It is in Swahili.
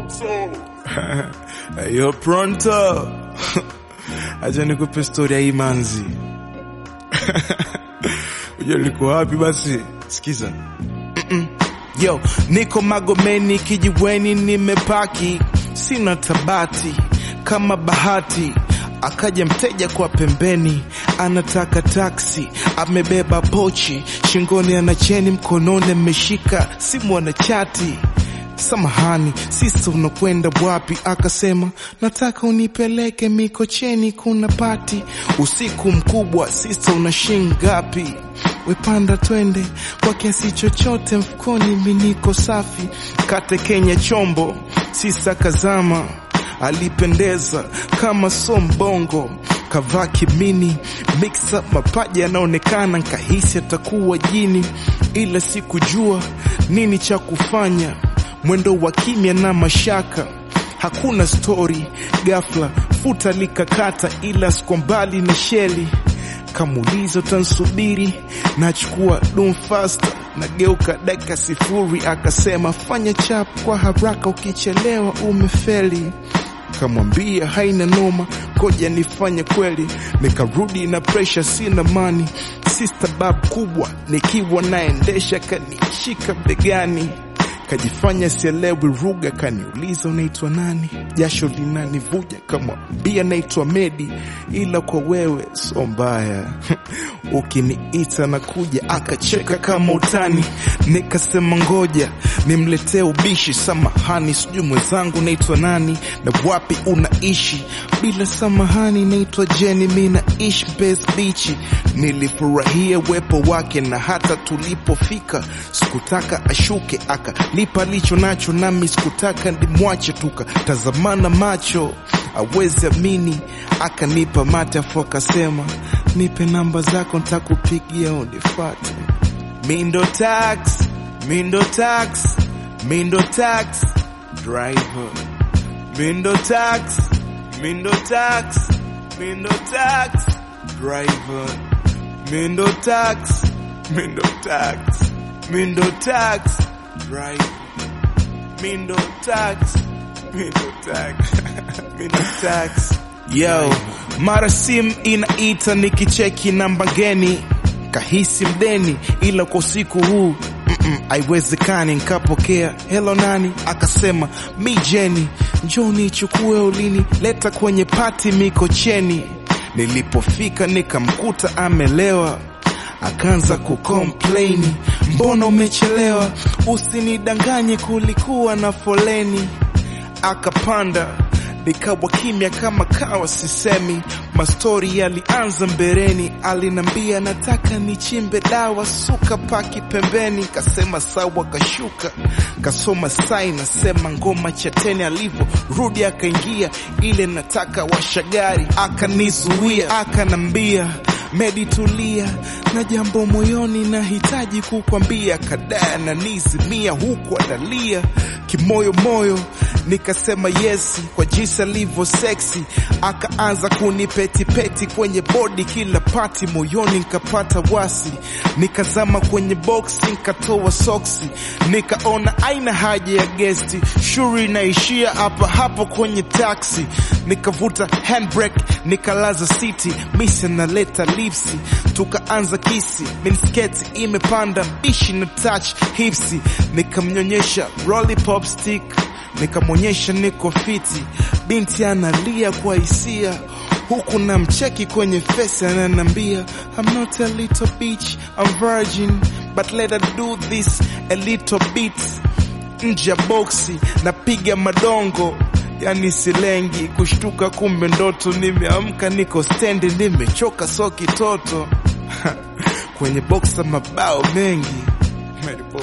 Yo pronto. Acha nikupe story ya hii manzi. Unajua niko wapi basi? Sikiza. Mm-mm. Yo, niko Magomeni kijiweni nimepaki. Sina tabati kama bahati. Akaja mteja kwa pembeni, anataka taksi, amebeba pochi, shingoni ana cheni, mkononi ameshika simu, ana chati Samahani sista, unakwenda wapi? Akasema nataka unipeleke Mikocheni, kuna pati usiku mkubwa. Sista, una shilingi ngapi? Wepanda twende kwa kiasi chochote mfukoni, miniko safi. Kate Kenya chombo, sista kazama, alipendeza kama sombongo kavaa kimini mix up mapaja yanaonekana, nkahisi atakuwa jini, ila sikujua nini cha kufanya mwendo wa kimya na mashaka, hakuna stori. Ghafla futa likakata, ila siko mbali na sheli. Kamuuliza utansubiri, nachukua dum fasta, nageuka dakika sifuri. Akasema fanya chap kwa haraka, ukichelewa umefeli. Kamwambia haina noma, koja nifanye kweli. Nikarudi na presha, sina mani. Sista bab kubwa nikiwa naendesha, kanishika begani kajifanya sielewi lugha, kaniuliza unaitwa nani? Jasho linanivuja, kamwambia naitwa Medi, ila kwa wewe so mbaya ukiniita na kuja. Akacheka kama utani, nikasema ngoja nimletee ubishi. Samahani, sijui mwenzangu naitwa nani na wapi unaishi? Bila samahani, naitwa Jeni, mi naishi Mbezi Bichi. Nilifurahia uwepo wake na hata tulipofika sikutaka ashuke, akalipa licho nacho, nami sikutaka ndimwache, tukatazamana macho, awezi amini, akanipa mate afu akasema nipe namba zako ntakupigia unifate. Mindo tax, Mindo tax, Mindo tax driver, Mindo tax, Mindo tax, Mindo tax driver, Mindo tax, Mindo tax, Mindo tax driver, Mindo tax, Mindo tax, Mindo tax. Yo, mara sim inaita nikicheki namba ngeni, kahisi mdeni, ila kwa usiku huu haiwezekani. Nkapokea helo, nani? Akasema mi Jeni, njoo nichukue ulini leta kwenye pati Mikocheni. Nilipofika nikamkuta amelewa, akaanza kukomplaini, mbona umechelewa? Usinidanganye, kulikuwa na foleni. Akapanda nikawa kimya kama kawa, sisemi. Mastori yalianza mbeleni, alinambia nataka nichimbe dawa, suka paki pembeni. Kasema sawa, kashuka kasoma sai, nasema ngoma chateni. Alivyo rudi akaingia ile nataka washagari, akanizuia akanambia Medi, tulia na jambo moyoni, nahitaji kukwambia. Kadaya na nizimia huku analia kimoyomoyo, nikasema yesi kwa jinsi alivyo seksi. Akaanza kunipetipeti kwenye bodi kila pati, moyoni nkapata wasi, nikazama kwenye boksi, nkatoa soksi, nikaona aina haja ya gesti, shuri inaishia hapa hapo kwenye taksi, nikavuta handbrake, nikalaza siti, misi naleta lipsi, tukaanza kisi, minisketi imepanda bishi na touch hipsi, nikamnyonyesha lollipop stick nikamwonyesha niko fiti, binti analia kwa hisia, huku na mcheki kwenye fesi, ananambia I'm not a little bitch, I'm virgin but let her do this a little bit. Nje ya boksi napiga madongo, yani silengi kushtuka, kumbe ndoto. Nimeamka niko stendi, nimechoka so kitoto kwenye boksa mabao mengi Mary Poppins.